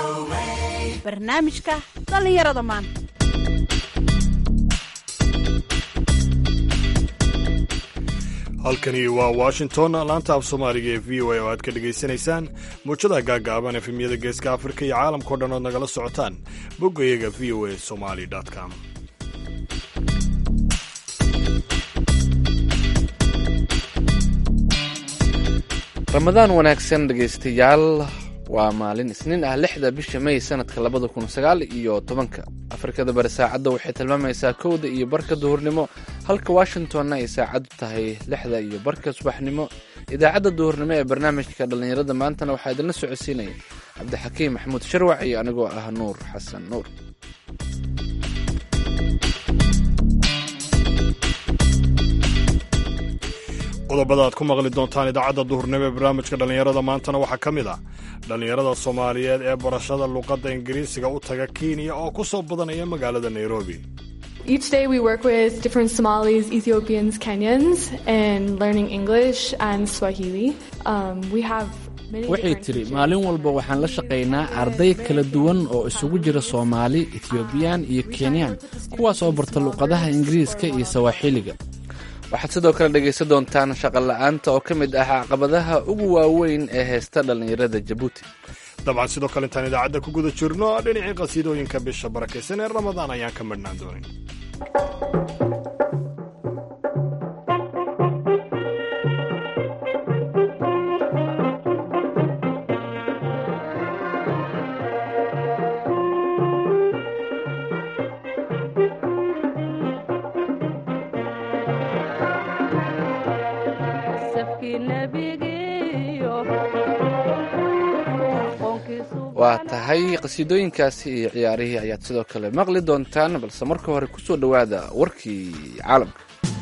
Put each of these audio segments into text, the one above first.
barnaamijka dhallinyarada maanta halkani waa washington laanta af soomaaliga ee v o a oo aad ka dhegaysanaysaan muujadaha gaagaaban efemyada geeska afrika iyo caalamkao dhan ood nagala socotaan boggayaga v o a somali com ramadaan wanaagsan dhegaystayaal waa maalin isniin ah lixda bisha may sanadka labada kun sagaal iyo tobanka afrikada bari saacadda waxay tilmaamaysaa kowda iyo barka duhurnimo halka washingtonna ay saacaddu tahay lixda iyo barka subaxnimo idaacadda duhurnimo ee barnaamijka dhallinyarada maantana waxaa idinla socodsiinaya cabdixakiim maxamuud sharwac iyo anigoo ah nuur xasan nuur qodobada aad ku maqli doontaan idaacadda duhurnimo ee barnaamijka dhallinyarada maantana waxaa ka mid ah dhallinyarada soomaaliyeed ee barashada luqadda ingiriisiga u taga kenya oo ku soo badanaya magaalada nairobi Each day we work with different Somalis, Ethiopians, Kenyans, and learning English and Swahili. Um, we have many waxay different tidhi teachers. maalin walba waxaan la shaqaynaa arday kala duwan oo isugu jira soomaali ethiobiyan iyo kenyaan kuwaas oo barta luqadaha ingiriiska iyo sawaaxiliga waxaad sidoo kale dhegaysan doontaan shaqo la'aanta oo ka mid ah caqabadaha ugu waaweyn ee haysta dhallinyarada jabuuti dabcan sidoo kale intaan idaacadda ku guda jirno dhinacii qasiidooyinka bisha barakaysan ee ramadaan ayaan ka madhnaan doonin waa tahay qasiidooyinkaasi iyo ciyaarihii ayaad sidoo kale maqli doontaan balse marka hore ku soo dhowaada warkii caalamka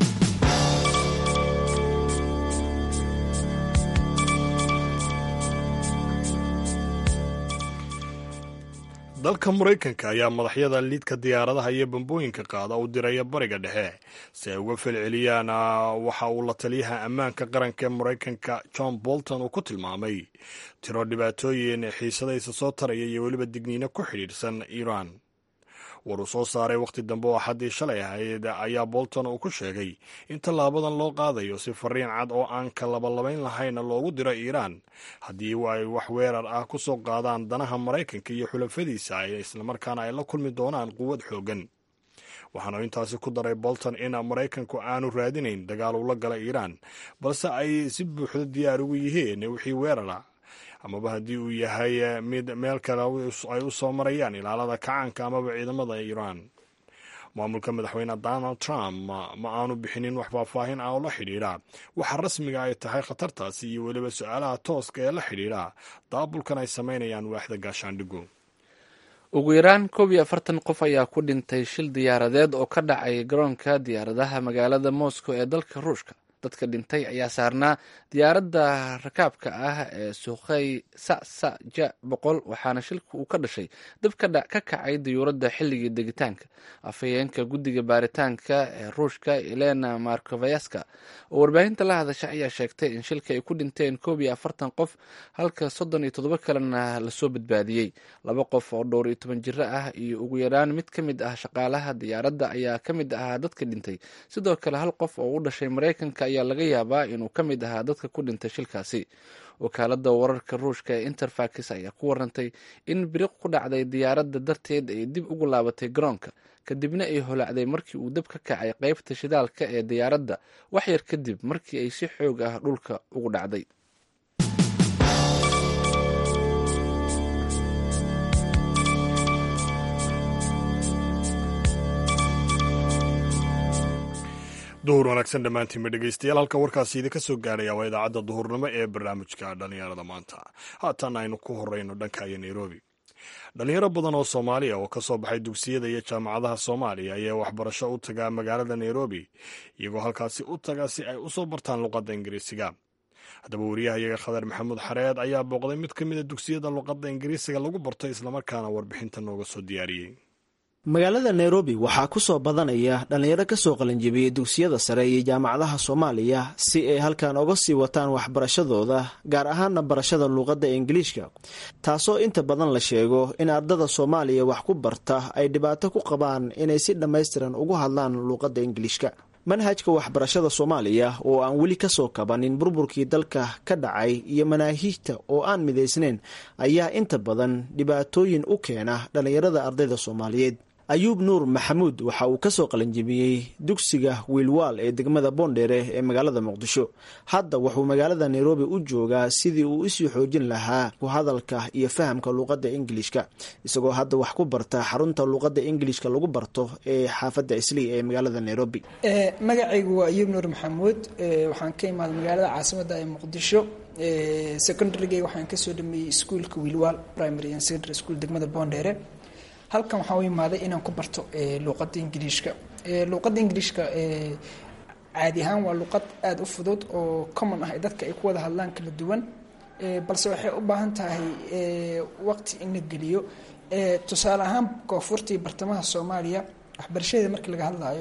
dalka maraykanka ayaa madaxyada liidka diyaaradaha iyo bambooyinka qaada u diraya bariga dhexe si ay uga falceliyaan waxa uu la taliyaha ammaanka qaranka ee maraykanka john bolton uu ku tilmaamay tiro dhibaatooyin xiisadaysa soo taraya iyo weliba digniino ku xidhiidhsan iiraan war uu soo saaray wakhti dambe oo xaddii shalay ahayd ayaa bolton uu ku sheegay in tallaabadan loo qaadayo si fariin cad oo aan ka labalabayn lahayna loogu diro iiraan haddii ay wax weerar ah ku soo qaadaan danaha maraykanka iyo xulafadiisa ay islamarkaana ay la kulmi doonaan quwad xooggan waxaanu intaasi ku daray bolton in maraykanku aanu raadinayn dagaal ula gala iiraan balse ay si buuxdo diyaar ugu yihiin wixii weerara amaba haddii uu yahay mid meel kale ay u soo marayaan ilaalada kacaanka amaba ciidamada iiraan maamulka madaxweyne donald trump ma aanu bixinin wax faahfaahin ah oo la xidhiidha waxa rasmiga ay tahay khatartaasi iyo weliba su-aalaha tooska ee la xidhiidha daabulkan ay samaynayaan waaxda gaashaandhigu ugu yaraan koob iyo afartan qof ayaa ku dhintay shil diyaaradeed oo ka dhacay garoonka diyaaradaha magaalada moscow ee dalka ruushka dadka dhintay ayaa saarnaa diyaaradda rakaabka ah ee suuqay sasaja boqol waxaana shilka uu ka dhashay dab ka kacay diyuuradda xilligii degitaanka afhayeenka guddiga baaritaanka ee ruushka elena markovayaska oo warbaahinta la hadasha ayaa sheegtay in shilka ay ku dhinteen koob iyo afartan qof halka soddon iyo toddoba kalena lasoo badbaadiyey laba qof oo dhowr iyo toban jiro ah iyo ugu yaraan mid ka mid ah shaqaalaha diyaaradda ayaa ka mid ahaa dadka dhintay sidoo kale hal qof oo u dhashay maraykanka ayaa laga yaabaa inuu ka mid ahaa dadka ku dhintay shilkaasi wakaaladda wararka ruushka ee interfax ayaa ku warantay in biriq ku dhacday diyaaradda darteed ay dib ugu laabatay garoonka kadibna ay holacday markii uu dab ka kacay qeybta shidaalka ee diyaaradda wax yar kadib markii ay si xoog ah dhulka ugu dhacday duhur wanaagsan dhammaantiinba dhegaystayaal halka warkaasi idinka soo gaaraya waa idaacadda duhurnimo ee barnaamijka dhallinyarada maanta haatan aynu ku horeyno dhanka iyo nairobi dhalinyaro badan oo soomaaliya oo ka soo baxay dugsiyada iyo jaamacadaha soomaaliya ayaa waxbarasho u tagaa magaalada nairobi iyagoo halkaasi u taga si ay usoo bartaan luqadda ingiriisiga haddaba wariyahayaga khadar maxamuud xareed ayaa booqday mid ka mid a dugsiyada luqadda ingiriisiga lagu barto islamarkaana warbixinta nooga soo diyaariyey magaalada nairobi waxaa ku soo badanaya dhallinyaro kasoo qalinjibiyey dugsiyada sare iyo jaamacadaha soomaaliya si ay halkan oga sii wataan waxbarashadooda gaar ahaana barashada luuqadda ingiliishka taasoo inta badan la sheego in ardada soomaaliya wax ku barta ay dhibaato ku qabaan inay si dhammaystiran ugu hadlaan luuqadda ingiliishka manhajka waxbarashada soomaaliya oo aan weli kasoo kabanin burburkii dalka ka dhacay iyo manaahiijta oo aan midaysnayn ayaa inta badan dhibaatooyin u keena dhallinyarada ardayda soomaaliyeed ayuub nuur maxamuud waxa uu kasoo qalinjibiyey dugsiga wiilwaal ee degmada boondheere ee magaalada muqdisho hadda wuxuu magaalada nairobi u joogaa sidii uu isii xoojin lahaa ku hadalka iyo fahamka luuqadda ingilishka isagoo hadda wax ku barta xarunta luuqadda ingilishka lagu barto ee xaafadda islii ee magaalada nairobi magacaygu waa ayuub nuur maxamuud waxaan ka imaaday magaalada caasimada ee muqdisho secondarygeyga waxaan kasoo dhameeyey iskuolka wiilwaal primary and secondary school degmada boondheere halkan waxaan u imaaday inaan ku barto luuqadda ingiliishka luuqadda ingiliishka caadi ahaan waa luuqad aada u fudud oo common ah dadka ay ku wada hadlaan kala duwan balse waxay u baahan tahay waqti in la geliyo tusaale ahaan koonfurtii bartamaha soomaaliya waxbarashadeeda markii laga hadlaayo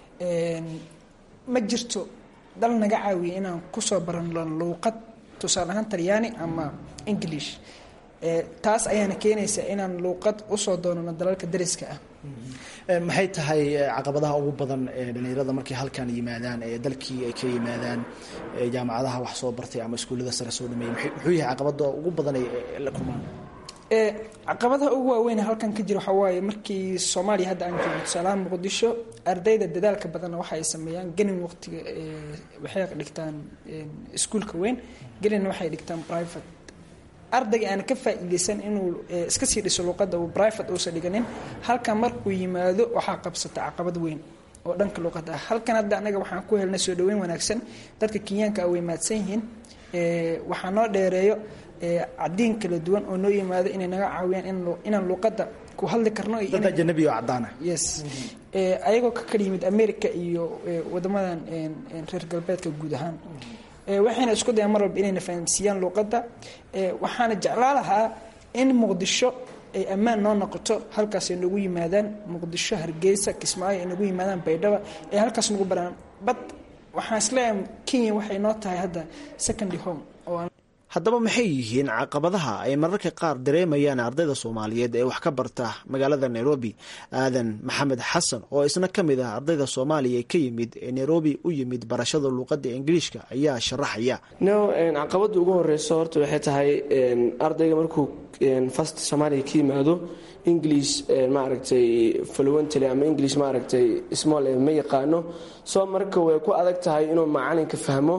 ma jirto dal naga caawiya inaan kusoo barano luuqad tusaale ahaan talyaani ama english taas ayaana keenaysa inaan luuqad usoo doonano dalalka dariska ah maxay tahay caqabadaha ugu badan ee dhallinyarada markay halkan yimaadaan ee dalkii ay ka yimaadaan jaamacadaha wax soo bartay ama iskuullada sare soo dhameeyey muxuu yahay caqabada ugu badan ay la kulmaan caqabadaha ugu waaweyn halkan ka jira waxaa waaye markii soomaaliya hadda aan joogno tusaalahaan muqdisho ardayda dadaalka badanna waxa ay sameeyaan gelin waqtiga waxay dhigtaan iskuulka weyn gelinna waxay dhigtaan private ardayga aan ka faa'iidaysan inuu iska sii dhiso luuqadda uu private uusan dhiganin halkan markuu yimaado waxaa qabsata caqabad weyn oo dhanka luuqadda ah halkan hadda anaga waxaan ku helnay soo dhaweyn wanaagsan dadka kenyaanka ah way maadsan yihiin waxaa noo dheereeyo cadiin kala duwan oo noo yimaado inay naga caawiyaan inaan luuqadda ku hadli karno dad ajanabi oo cadaana yes ayagoo ka kala yimid america iyo wadamadan reer galbeedka guud ahaan waxayna isku dayaan mar walba inayna fahamsiiyaan luuqadda waxaana jeclaa lahaa in muqdisho ay ammaan noo noqoto halkaas ay nagu yimaadaan muqdisho hargeysa kismaayo ay nagu yimaadaan baydhaba ay halkaas nagu baraan bad waxaan isleeyahay kenya waxay noo tahay hadda secondary home oo haddaba maxay yihiin caqabadaha ay mararka qaar dareemayaan ardayda soomaaliyeed ee wax ka barta magaalada nairobi aadan maxamed xasan oo isna ka mid ah ardayda soomaaliya ka yimid ee nairobi u yimid barashada luuqadda ingiliishka ayaa sharaxaya no caqabada ugu horeyso horta waxay tahay ardayga markuu fast soomaaliya ka yimaado english maaragtay fluently ama english maaragtay small ma yaqaano soo marka way ku adag tahay inuu macalinka fahmo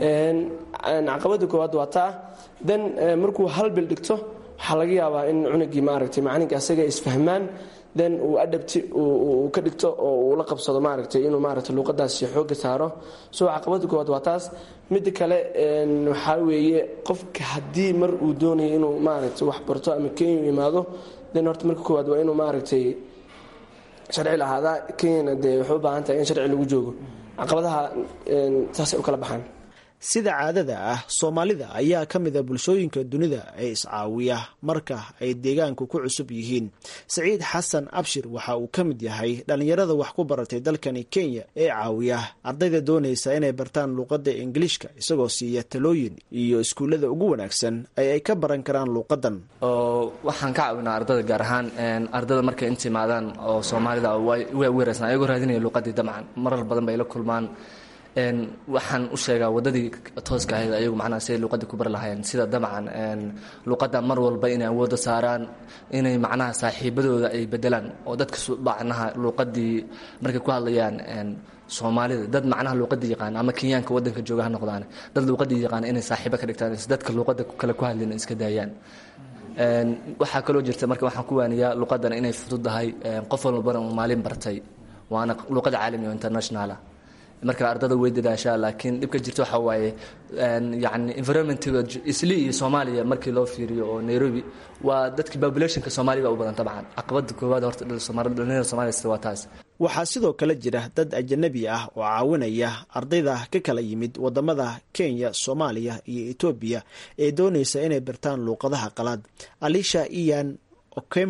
caqabada koowaad waa taa then markuu hal bil dhigto waxaa laga yaabaa in cunugii maaragtay macalinka asaga isfahmaan then uu adhabti uu ka dhigto oo uu la qabsado maaragtay inuu maaragtay luuqadaasi xooga saaro so caqabada koowaad waa taas midda kale waxaa weeye qofka haddii mar uu doonayo inuu maaragtay wax barto ama kenya imaado then horta marka koowaad waa inuu maaragtay sharci lahaadaa kenyana dee waxay u baahan tahay in sharci lagu joogo caqabadaha saasay u kala baxaan sida caadada ah soomaalida ayaa ka mid a bulshooyinka dunida ee iscaawiya marka ay deegaanku ku cusub yihiin saciid xasan abshir waxa uu ka mid yahay dhallinyarada wax ku baratay dalkani kenya ee caawiya ardayda doonaysa inay bartaan luuqadda ingiliishka isagoo siiya talooyin iyo iskuullada ugu wanaagsan ee ay ka baran karaan luuqadan oo waxaan ka caawinaa ardada gaar ahaan ardada markay inta imaadaan oo soomaalida way weerarsan ayagoo raadinaya luuqadii dabcan marar badan bay la kulmaan waxaan u sheegaa wadadii tooska ahayd ayagu macnaha siday luuqadii ku bari lahaayeen sida dabcan luuqadda mar walba inay awoodda saaraan inay macnaha saaxiibadooda ay bedelaan oo dadka macnaha luuqadii markay ku hadlayaan soomaalida dad macnaha luuqadii yaqaan ama kenyaanka wadanka jooga ha noqdaan dad luuqadii yaqaan inay saaxiibo ka dhigtaan dadka luuqada kale ku hadlin iska daayaan waxaa kaloo jirta marka waxaan ku waaniyaa luuqadan inay fududahay qof walbana uu maalin bartay waana luuqada caalami oo internationalah marka ardada way dadaashaa laakiin dhibka jirta waxaa waaye yani environmentiga isli iyo soomaaliya markii loo fiiriyo oo nairobi waa dadka populationka soomaaliya baa u badan tabcan caqabada koowaad horta dhalinyarada soomaliya waa taas waxaa sidoo kale jira dad ajanabi ah oo caawinaya ardayda ka kala yimid wadamada kenya soomaaliya iyo etoobiya ee doonaysa inay bartaan luuqadaha qalaad alisha iyan okemwa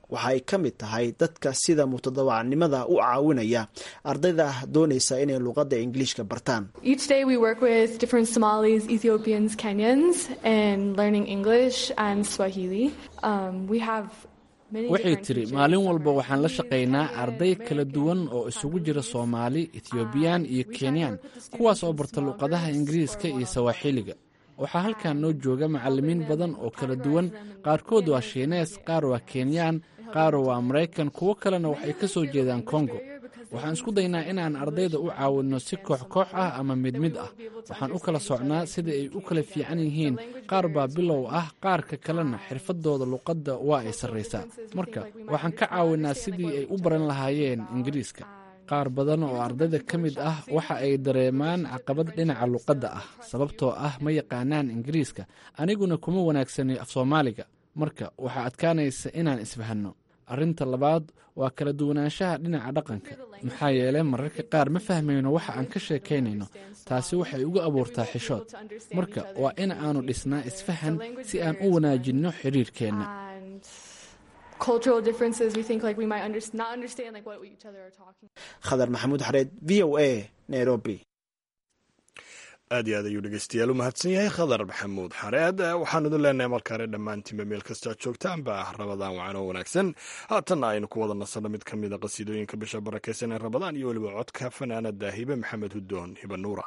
waxa ay ka mid tahay dadka sida mutadawacnimada u caawinaya ardayda doonaysa inay luuqadda ingiliishka bartaan Each day we work with different Somalis, Ethiopians, Kenyans, and learning English and Swahili. Um, we have many waxay different tiri teachers maalin from walba waxaan la Kenya, shaqaynaa Kenyan, arday kala American, duwan oo isugu jira soomaali ethioobiyaan iyo kenyaan kuwaas oo barta luqadaha ingiriiska iyo sawaaxiliga waxaa halkan noo jooga macalimiin badan oo kala duwan qaarkood waa shiinees qaar waa kenyaan qaar waa maraykan kuwo kalena waxay ka soo jeedaan kongo waxaan isku daynaa inaan ardayda u caawinno si koox koox ah ama mid mid ah waxaan u kala socnaa sida ay u kala fiican yihiin qaar baa bilow ah qaarka kalena xirfadooda luqadda waa ay sarraysaa marka waxaan ka caawinaa sidii ay u baran lahaayeen ingiriiska qaar badan oo ardayda ka mid ah waxa ay dareemaan caqabad dhinaca luqadda ah sababtoo ah ma yaqaanaan ingiriiska aniguna kuma wanaagsani af soomaaliga marka waxaa adkaanaysa inaan isfahanno arrinta labaad waa kala duwanaanshaha dhinaca dhaqanka maxaa yeelay mararka qaar ma fahmayno waxa aan ka sheekaynayno taasi waxay ugu abuurtaa xishood marka waa in aanu dhisnaa isfahan si aan u wanaajinno xiriirkeenna and cultural differences. We think like we might under- not understand like what each other are talking. khadar maxamuud xareed v o a nairobi aad iyo aad ayuu dhegeystayaal u mahadsan yahay khadar maxamuud xareed waxaan idin leenahay markaane dhammaantiinba meel kasta aad joogtaanba rabadaan wacan oo wanaagsan haatanna aynu ku wada nasanno mid ka mida qasiidooyinka bisha barakaysan ee rabadaan iyo weliba codka fanaanada hibe maxamed hudoon hiba nuura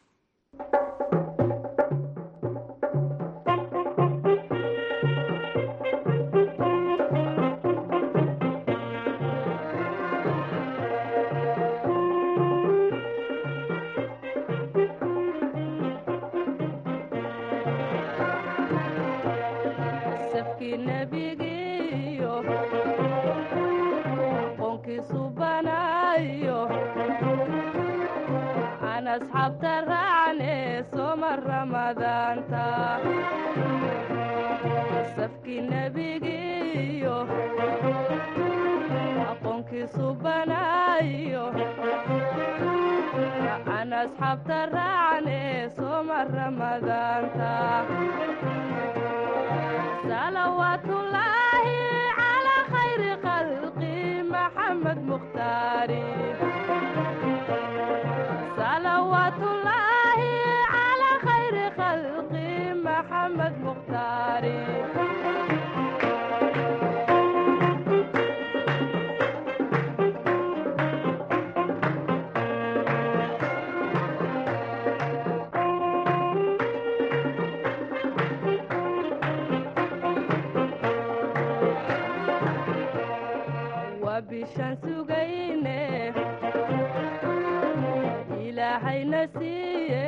safkii nebigiiyo aqoonkiisu banaayo aan asxaabta raacne sooma ramadaanta safkii nebigiiyo aqoonkiisu banaayo aan asxaabta raacne sooma ramadaanta صلوات الله على خير خلقي محمد مختاري صلوات الله على خير خلقي محمد مختاري waa bishaan sugayne ilaahayna siiye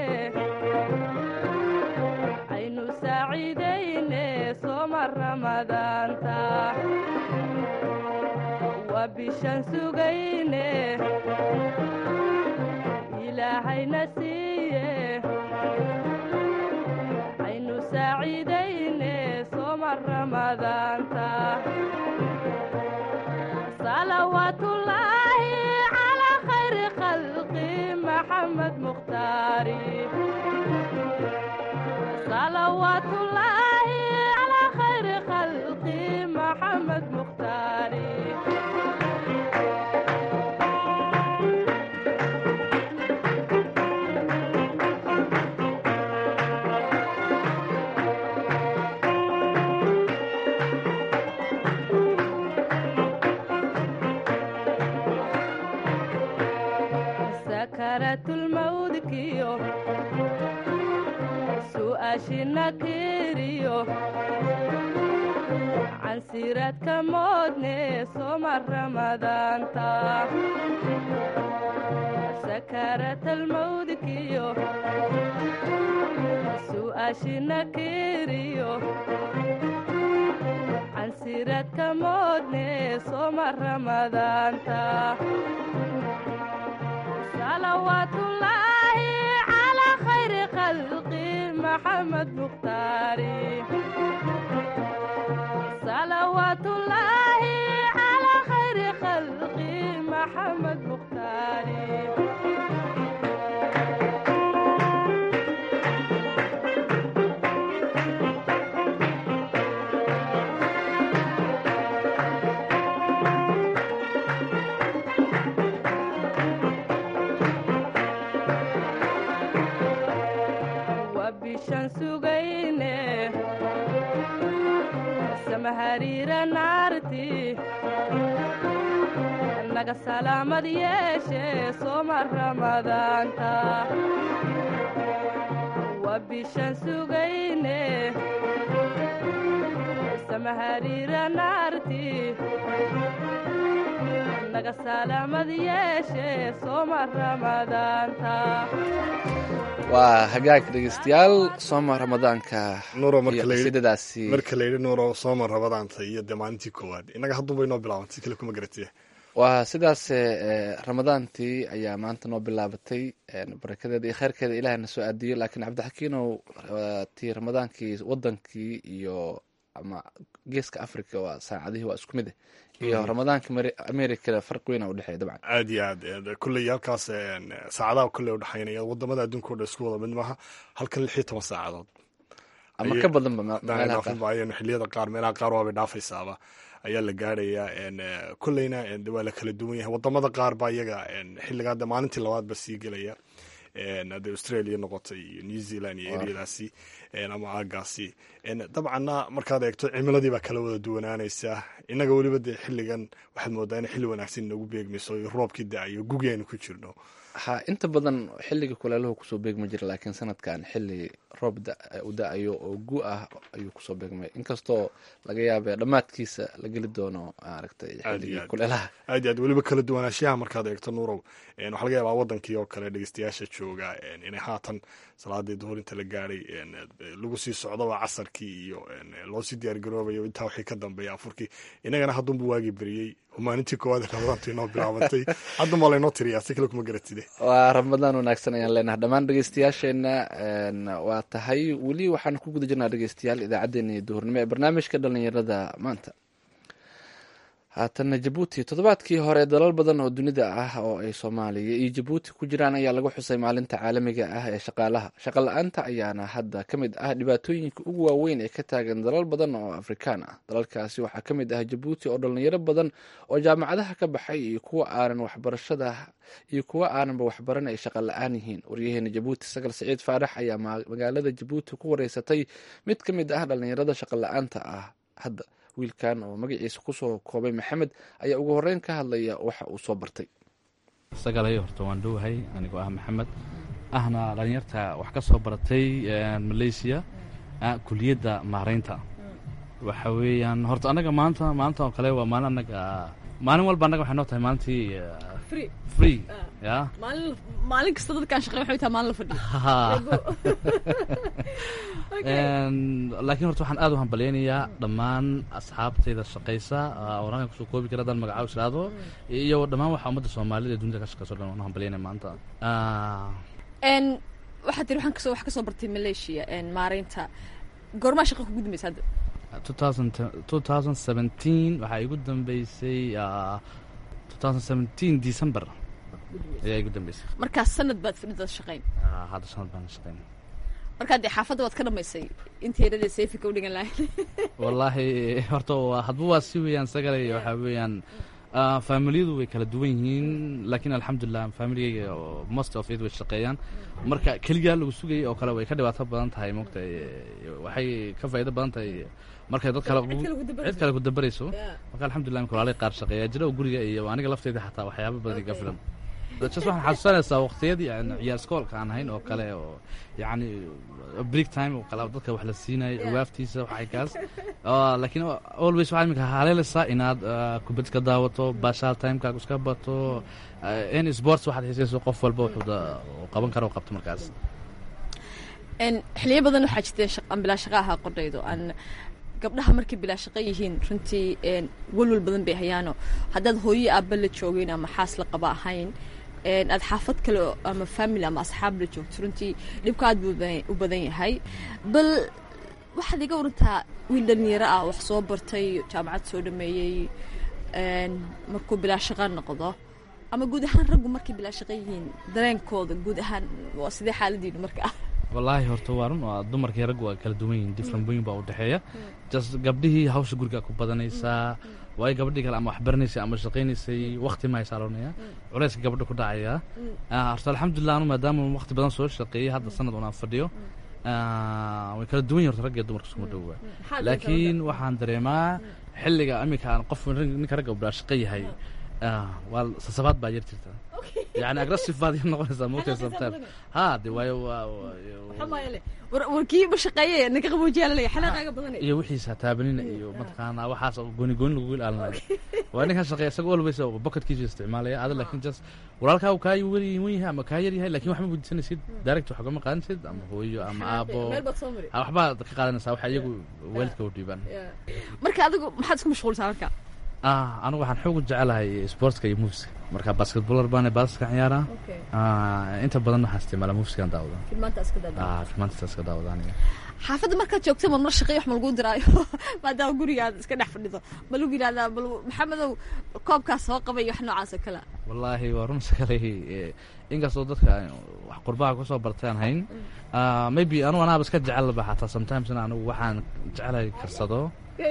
aynu saaciidayne sooma ramadaanta waa bishaan sugayne ilaahayna siiye aynu saaciidayne sooma ramadaanta صلوات الله على خير خلقي محمد مختاري صلوات الله على خير خلقي محمد مختاري سكرت الموت كيو سؤاشنا كيريو عن سيرة كمودني سومر رمضان تا سكرت الموت كيو سؤاشنا كيريو عن سيرة كمودني سومر رمضان تا صلوات الله على خير خلقي محمد مختاري صلوات الله على خير خلقي محمد مختاري naga salaamad yeeshe sooma ramadaanta waa bishaan sugayne samahariira naarti naga salaamad yeeshe sooma ramadaanta waa hagaag dhegeystayaal sooma ramadaanka Nuuro, marka iyo la yidhi- qasiidadaasi marka la yidhi nuuro sooma rabadaanta iyo dee maalintii koowaad innaga haddunbay noo bilaabantay si kale kuma garatiye waa sidaas eh, ramadaantii ayaa maanta noo bilaabatay eh, barakadeeda iyo kheyrkeeda ilaahna soo aadiyo laakiin cabdixakiinow waa tii ramadaankii wadankii iyo ama geeska africa waa saacadihii waa isku mid eh. iyo ramadaanka Mari- america farq weyn u dhexeeya dabcan aad iyo aad eh, kolley halkaas eh, saacadaha kolley udhexaynaya wadamada adduunka o dhan isku wada mid maaha halkan lix iyo toban saacadood ama Ayay- ka badanba me- Daan meelaha dhaafin qaar maayeen xilliyada qaar meelaha qaar waabay dhaafaysaaba ayaa la gaarayaa en, eh, kolleyna en, de waa la kala duwan yahay wadamada qaar baa iyaga en, xilligaa de maalintii labaad ba sii gelaya en, hadday australia noqotay iyo new zealand iyo Waar. eryadaasi en, ama aagaasi en, dabcanna markaad eegto cimiladii baa kala wada duwanaanaysa innaga weliba dee xilligan waxaad moodaa in xilli wanaagsan inagu beegmayso iyo roobkii da-ayo gugi aynu ku jirno ha inta badan xilliga kuleeluhu kusoo beegma jira laakiin sanadkan xilli roob da- u da-ayo oo gu ah ayuu kusoo beegmay inkastoo laga yaabee dhammaadkiisa la geli doono maaragtay Aad iyo xilligii aad. kuleelaha aad iyo aad weliba kala duwanaanshaha markaad eegto nuurow en, waxaa laga yaabaa wadankii oo kale dhegeystayaasha jooga en, inay haatan salaadii duhur inta la gaadhay en, lagu sii socdoba casarkii iyo en, loo sii diyaargaroobayo intaa wixii ka dambeeya afurkii inagana haddunbu waagii beriyey oo maalintii koowaad ee ramadaantu inoo bilaabantay haddun baa laynoo tiriyaa si kale kuma garatide waa ramadaan wanaagsan ayaan leenahay dhammaan dhegeystayaasheenna een, waa tahay weli waxaan ku guda jirnaa dhegeystayaal idaacaddeenna iyo duhurnimo ee barnaamijka dhalinyarada maanta haatana jabuuti toddobaadkii hore dalal badan oo dunida ah oo ay soomaaliya iyo jabuuti ku jiraan ayaa lagu xusay maalinta caalamiga ah ee shaqaalaha shaqa la-aanta ayaana hadda ka mid ah dhibaatooyinka ugu waaweyn ee ka taagan dalal badan oo afrikaan ah dalalkaasi waxaa ka mid ah jabuuti oo dhalinyaro badan oo jaamacadaha ka baxay iyo kuwa aanan waxbarashada iyo kuwa aananba waxbaran ay shaqa la-aan yihiin waryaheena jabuuti sagal saciid faarax ayaa ma- magaalada jabuuti ku wareysatay mid ka mid ah dhalinyarada shaqa la-aanta ah hadda wiilkan oo magaciisa kusoo koobay maxamed ayaa ugu horeyn ka hadlaya waxa uu soo bartay sagalay horta waan dhowahay anigoo ah maxamed ahna dhalinyarta wax ka soo baratay malaysia ah, kuliyadda maaraynta waxa weeyaan horta annaga maanta maanta oo kale waa maalin annaga maalin walba annaga waxay noo tahay maalintii ah, Free. free ya maalin maalin kasta dadkaan shaqeyn waxay tahay maalin la fadhiyo Een, laakiin horta waxaan aad u hambalyaynayaa dhammaan asxaabtayda shaqaysa ah, oo rankan kusoo koobi kara haddaan magacaabo israado iyo dhammaan waxa ummadda soomaalida ee dunida ka shaqayso dhan waan u hambalyaynaya maanta Ah, n waxaad tiri waxaan kasoo wax kasoo bartay malaysia n maaraynta goormaa shaqa ku gudmaysa hadda 2000 2017 waxaa igu dambeysay ah, 2017 december ayaa igu dambeysay markaas sanad baad fadhidaad shaqayn Ah, hadda sanad baan shaqayn markaa dee xaafadda waad ka dhamaysay intii yaradee seefika u dhigan lahayd wallaahi horta waa- hadba waa si weeyaan sagalay waxaa weeyaan ah, faamiliyadu way kala duwan yihiin laakiin alxamdulilah faamiligayga oo most of it way shaqeeyaan marka keligaa lagu sugayay oo kale way ka dhibaato badan tahay moogta waxay ka faa'iido badan tahay markay dad kale Cid kale ku dabarayso. cid kale ku dabarayso Yeah. marka alxamdulilah imika walaalay qaar shaqeeya jira oo guriga iyo aniga lafteyda xataa waxyaabo badan iga filan just waxaan xasuusanaysaa waqtiyadii aan ciyaar iskoolka aan ahayn oo kale oo yacni break time oo kale dadka wax la siinayo ciwaaftiisa waxay kaas Ah, laakiin always waxaa imika haleelaysaa inaad ah, kubad ka daawato baashaal timekaaga iska bato ah, any sports waxaad xiisayso qof walba wuxuu da- uu qaban karo oo qabto markaas n xiliyo badan waxaa jirteen shaq- aan bilaa shaqa ahaa qordhaydo aan gabdhaha markay bilaa shaqo yihiin runtii n walwal badan bay hayaano haddaad hooyo aabba la joogin ama xaas la qaba ahayn n aad xaafad kale oo- ama family ama asxaab la joogto runtii dhibka aad buu badan- u badan yahay bal waxaad iga warantaa wiil dhalinyaro ah wax soo bartay jaamacad soo dhameeyey n markuu bilaa shaqo noqdo ama guud ahaan raggu markay bilaa shaqo yihiin dareenkooda guud ahaan waa sidee xaaladiinu marka ah wallaahi horta waa run waa dumarkii raggu waa kala duwan yihiin different weyn baa u dhexeeya just gabdhihii hawsha guriga ku badanaysaa waayo gabadhii kale ama waxbaranaysay ama shaqaynaysay waqti ma haysaaloonaya culayska gabadha ku dhacaya Ah, horta alxamdulilah anu maadaama waqti badan soo shaqeeyey hadda sanad unaan fadhiyo ah, way kala duwan yihin horta ragga iyo dumarka iskuma dhowa laakiin waxaan dareemaa xilliga iminka aan qof ninka ragga bilaa shaqo yahay Ah, waa sasabaad baa yar jirta yani aggressive baad yar noqonaysaa moogtay sometimes ha de waayo waa waa- warkii ma shaqeeye ninka qaboojiyaa lalaya xanaaqaaga badanay iyo wixiisa taabanina iyo mataqaanaa waxaas oo gooni gooni lagu ilaalinayo waa ninkan shaqeeya isaga always bucketkiisu isticmaalaya ada laakiin just walaalkaa uu kaa wen yahay ama kaa yar yahay lakin wax ma weydiisanaysid direct wax ugama qaadansid ama hooyo ama aabo meel baad soo mari Ah, waxbaad ka qaadanaysaa waxa iyagu waalidka u dhiibaan marka adigu maxaad isku mashquulsaa marka ah anigu waxaan xoog u jecelahay sportska iyo moveska marka basketballer baan baaska ciyaaraa Ah, inta badan waxaan isticmaalaa moveskan daawada filmaanta iska dada ah filmaanta iska daawada aniga xaafadda markaad joogta ma mar shaqeey wax ma lagu diraayo maadaama gurigaad iska dhex fadhido ma lagu yidhahdaa bal maxamedow koobkaas soo qabay iyo wax noocaas oo kale wallaahi waa run sakalay inkastoo dadka wax qurbaha kusoo bartaan hayn Ah, maybe anugu anaaba iska jecelba xataa sometimes in anigu waxaan jecelahay karsado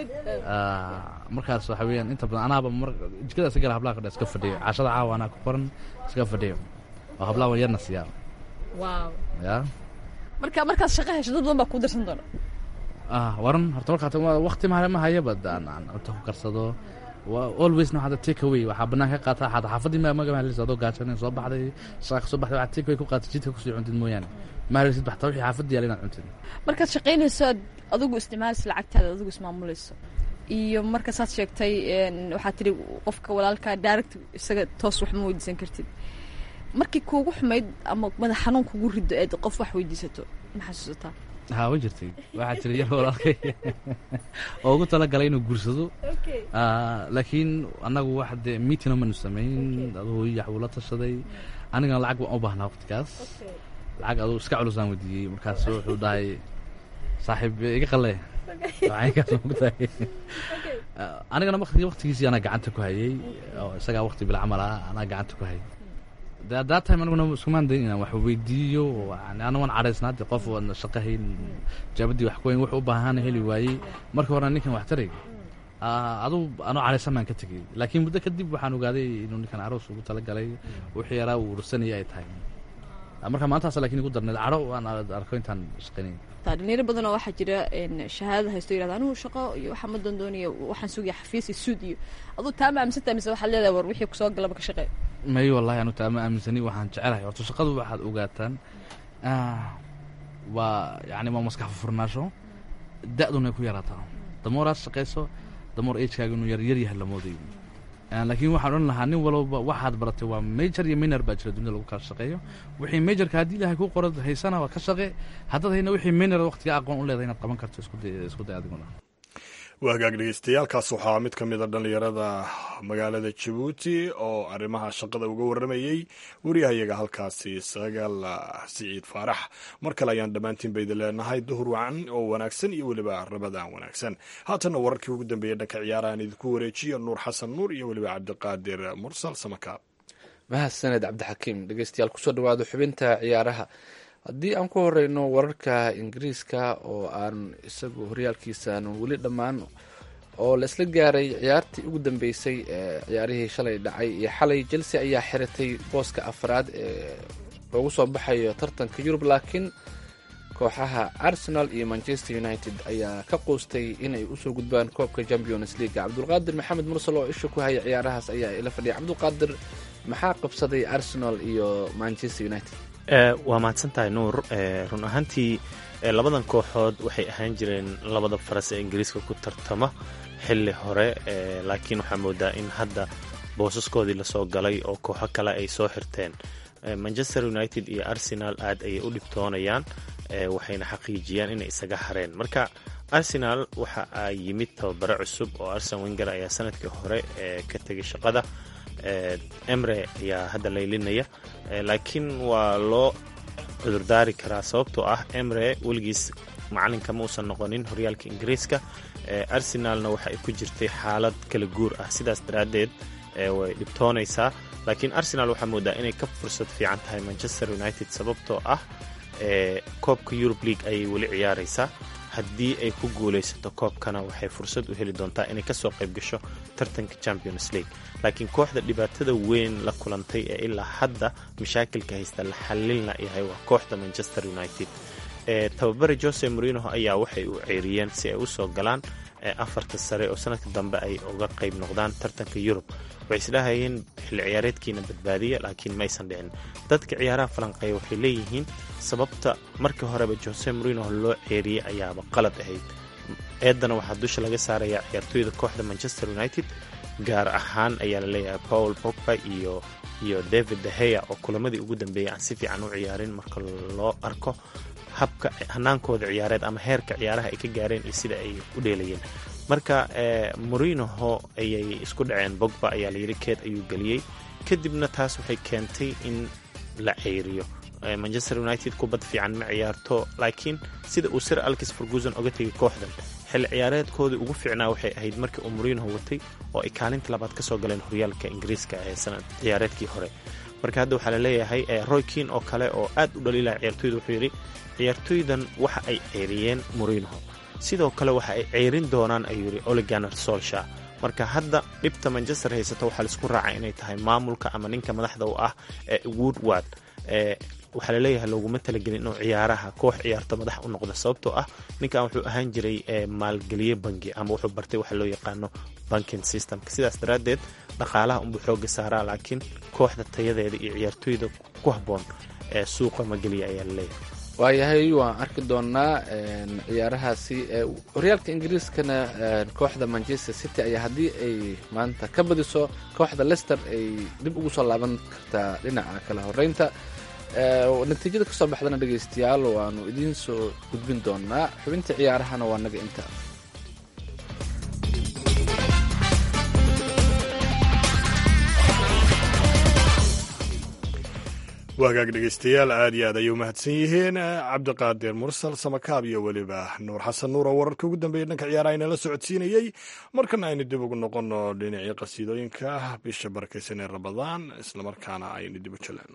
Ah, markaas waxa weeyaan inta badan anaaba mar jikada iska gala hablaha kadha iska fadhiyo cashada caawa anaa ku qoran iska fadhiyo oo hablaha waan yarna siiyaa waaw ya marka markaad shaqo hesho dad badan baa kuu dirsan doona ah waran horta markaa waqti ma ma hayaba aan aan cunto ku karsado Wa- alwaysna waxaad take away waxaa banaan ka qaataa xataa xaafadii ma maga mahalisid adoo gaajonin soo baxday shaqa soo baxday waxaad take away ku qaatay jidka kusii cuntid mooyaane ma halisid baxtaa wixii xaafadii yaala inaad cuntid markaad shaqaynayso aad adigu isticmaalayso lacagtaada adigu ismaamulayso iyo marka saad sheegtay een, waxaad tidhi qofka walaalkaa direct isaga toos wax ma weydiisan kartid markii kuugu xumayd ama madax xanuun kugu rido eed qof wax weydiisato ma xasuusataa haa way jirtay waxaa jira yar walaalkay oo ugu talagalay inuu guursado Ah, laakiin annagu wax dee meeting manu samayn aduu hooyo yaxbuu la tashaday anigana lacag waan u baahnaa waqtigaas lacag aduu iska culusaan weydiiyey markaas wuxuu dhahay saaxiib iga qalle lacagkaas mogtahay anigana waqti waqtigiisii anaa gacanta ku hayay oo isagaa waqti bilcamal ah anaa gacanta ku hayay de at that time aniguna iskumaan dayn inaan wax weydiiyo yani ana waan caraysnaa de qof waadna shaqahayn jaabadii wax ku weyn wuxuu u baahana heli waayey marka horena ninkan wax taray Ah, aduu anoo caraysan baan ka tegey laakiin muddo kadib waxaan ogaaday inuu ninkan aroos ugu talagalay wixii yaraa uu ursanayay ay tahay Ah, marka maantaas laakiin igu darneed caro aan arko intaan shaqaynay taa dhalinyaro badan oo waxaa jira een, shahaadada haysto yirahda anigu shaqo iyo waxaa ma doondoonaya waxaan sugaya xafiis iyo suud iyo aduu taa ma aaminsantahay mise waxaad leedahay war wixii kusoo galaba ka shaqee may wallahi anu taa ma aaminsani waxaan jecelahay horta shaqadu waxaad ogaataan ah, waa yani waa maskax furnaasho da-duna ay ku yaraataa damooraad shaqayso damoor agekaaga inuu yar yar yahay lamoodayo Ah, laakiin waxaan odhan lahaa nin walba waxaad baratay waa major iyo minor baa jira dunida lagu kala shaqeeyo wixii majorka haddii ilahay ku qorad haysana waa ka shaqe haddaad hayna wixii minor waqtiga aqoon u leedahay inaad qaban karto isku day isku day adiguna waa hagaag dhegeystayaaalkaas waxaa mid ka mid a dhallinyarada magaalada jabuuti oo arrimaha shaqada uga warramayey wariyahayaga halkaasi sagaal siciid faarax mar kale ayaan dhammaantiin ba idin leenahay duhur wacan oo wanaagsan iyo weliba rabadaan wanaagsan haatanna wararkii ugu dambeeyey dhanka ciyaarahan idinku wareejiyo nuur xasan nuur iyo weliba cabdiqaadir mursal samakaab mahadsaned cabdixakiim dhegeystayaal kusoo dhawaado xubinta ciyaaraha haddii aan ku horeyno wararka ingiriiska oo aan isagu horyaalkiisa aan weli dhammaan oo la isla gaaray ciyaartii ugu dambeysay ee ciyaarihii shalay dhacay iyo xalay chelsea ayaa xiratay booska afraad ee loogu soo baxayo tartanka yurub laakiin kooxaha arsenal iyo manchester united ayaa ka quustay inay usoo gudbaan koobka champions league cabdulqaadir maxamed mursal oo isha ku haya ciyaarahaas ayaa ila fadhiya cabdulqaadir maxaa qabsaday arsenal iyo manchester united waa mahadsan tahay nuur run ahaantii labadan kooxood waxay ahaan jireen labada faras ee ingiriiska ku tartama xili hore laakiin waxaa moodaa in hadda boosaskoodii lasoo galay oo kooxo kale ay soo xirteen manchester united iyo arsenal aad ayay u dhibtoonayaan waxayna xaqiijiyaan inay isaga hareen marka arsenal waxa ay yimid tababare cusub oo arsen wenger ayaa sanadkii hore ka tegay shaqada emre ayaa hadda laylinaya laakiin waa loo cudurdaari karaa sababtoo ah emre weligiis macalinka ma uusan noqonin horyaalka ingiriiska arsenalna waxa ay ku jirtay xaalad kala guur ah sidaas daraaddeed way dhibtoonaysaa laakiin arsenal waxaa moodaa inay ka fursad fiican tahay manchester united sababtoo ah koobka eurub league ayay weli ciyaaraysaa haddii ay ku guulaysato koobkana waxay fursad u heli doontaa inay kasoo qayb gasho tartanka champions league laakiin kooxda dhibaatada weyn la kulantay ee ilaa hadda mashaakilka haysta la xallilna yahay waa kooxda manchester united tababare jose morinoho ayaa waxay u ceeriyeen si ay usoo galaan afarta sare oo sanadka dambe ay uga qayb noqdaan tartanka yurub waxay isdhahayeen xilli ciyaareedkiina badbaadiya laakiin maysan dhicin dadka ciyaaraha falanqeeya waxay leeyihiin sababta markii horeba jose morino loo ceeriyey ayaaba qalad ahayd eedana waxaa dusha laga saarayaa ciyaartooyda kooxda manchester united gaar ahaan ayaa laleeyahay paul pogba iyo iyo david deheya oo kulamadii ugu dambeeyay aan si fiican u ciyaarin marka loo arko habka hanaankooda ciyaareed ama heerka ciyaaraha ay ka gaareen iyo sida ay u dheelayeen marka morinoho ayay isku dhaceen bogba ayaa layidhi keed ayuu geliyey kadibna taas waxay keentay in la ceyriyo manchester united kubad fiican ma ciyaarto laakiin sida uu sir alkis ferguson oga tegay kooxdan xilli ciyaareedkoodii ugu fiicnaa waxay ahayd markii uu morinoho watay oo ay kaalinta labaad ka soo galeen horyaalka ingiriiska ee sanad ciyaareedkii hore marka hadda waxaa laleeyahay roy kin oo kale oo aad u dhaliilaya ciyaartoyda wuxuu yidhi ciyaartoydan waxa ay ceyriyeen morinoho sidoo kale waxa ay ceyrin doonaan ayuu yidhi oliganer solsha marka hadda dhibta manchester haysato waxaa laisku raacay inay tahay maamulka ama ninka madaxda u ah ee woodward waxaa laleeyahay looguma talagelin inuu ciyaaraha koox ciyaarto madax u noqdo sababtoo ah ninkan wuxuu ahaan jiray maalgeliye bangi ama wuxuu bartay waxa loo yaqaano banking systemka sidaas daraaddeed dhaqaalaha unbuu xooga saaraa laakiin kooxda tayadeeda iyo ciyaartooyda ku habboon ee suuqa mageliya ayaa laleeyahay waayahay waan arki doonaa ciyaarahaasi horyaalka ingiriiskana kooxda manchester city ayaa haddii ay maanta ka badiso kooxda lester ay dib ugu soo laaban kartaa dhinaca kala horeynta natiijada kasoo baxdana dhegaystayaal waanu idiin soo gudbin doonaa xubinta ciyaarahana waa naga inta waa hagaag dhegaystayaal aad iyo aad ayay umahadsan yihiin cabdiqaadir mursal samakaab iyo weliba nuur xasan nuur oo wararka ugu dambeeyay dhanka ciyaaraha inala socodsiinayey markana aynu dib ugu noqono dhinacii qasiidooyinka bisha barakaysan ee rabadaan islamarkaana aynu dib u jaleeno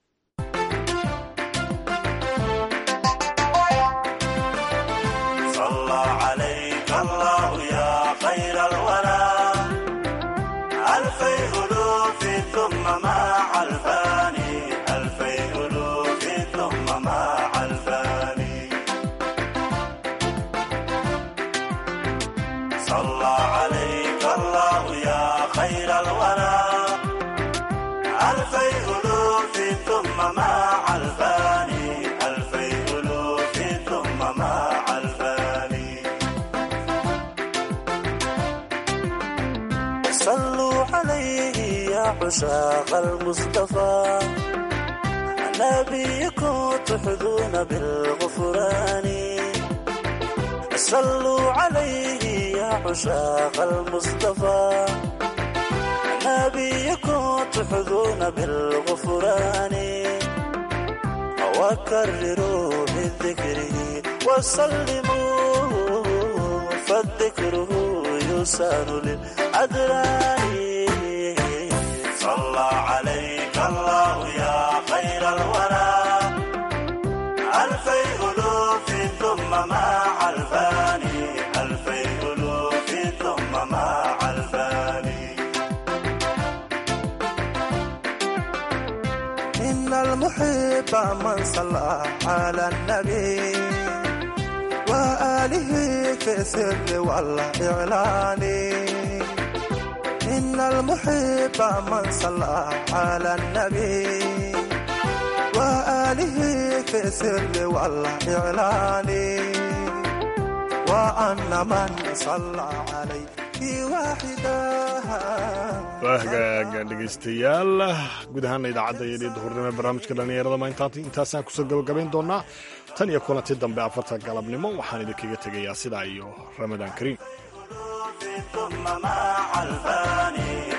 عشاق المصطفى نبيكم تحظون بالغفران صلوا عليه يا عشاق المصطفى نبيكم تحظون بالغفران وكرروا بذكره وسلموا فالذكره يسان للأدران صلى عليك الله يا خير الورى ألفي ألوف ثم مع الفاني ألفي ألوف ثم مع الفاني إن المحب من صلى على النبي وآله في السر والإعلان إن المحب من صلى على النبي وآله في السر والإعلان وأن من صلى عليه واحدا waa hagaaga dhegaystayaal guud ahaana idaacadda iyo dhii duhurnimo barnaamijka dhallinyarada maanta intaasaan kusoo gabagabayn doonaa tan iyo kulanti dambe afarta galabnimo waxaan idinkaga tegayaa sidaa iyo ramadaan kariim ثم مع الفاني